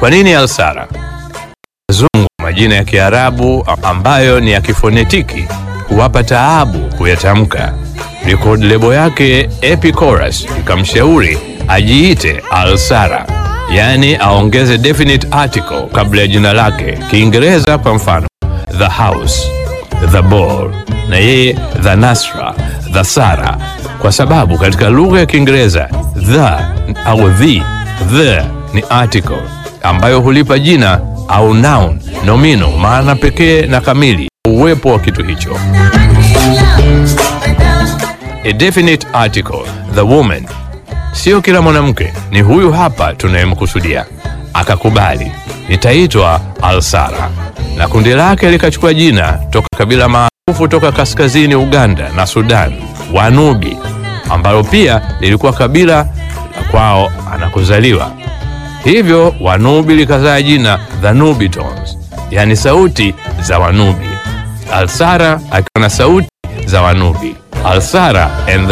Kwa nini Alsara? Wazungu majina ya Kiarabu ambayo ni ya kifonetiki huwapa taabu kuyatamka. Record lebo yake Epichorus ikamshauri ajiite Alsara, yaani aongeze definite article kabla ya jina lake. Kiingereza kwa mfano the house, the ball, na yeye the Nasra, the Sara, kwa sababu katika lugha ya Kiingereza the au the the ni article ambayo hulipa jina au noun nomino maana pekee na kamili uwepo wa kitu hicho. A definite article, the woman. Sio kila mwanamke, ni huyu hapa tunayemkusudia. Akakubali, nitaitwa Alsara, na kundi lake likachukua jina toka kabila maarufu toka kaskazini Uganda na Sudan, Wanubi, ambalo pia lilikuwa kabila la kwao anakuzaliwa. Hivyo Wanubi likazaa jina The Nubitons, yani sauti za Wanubi. Alsara akiwa na sauti za Wanubi. Alsara and the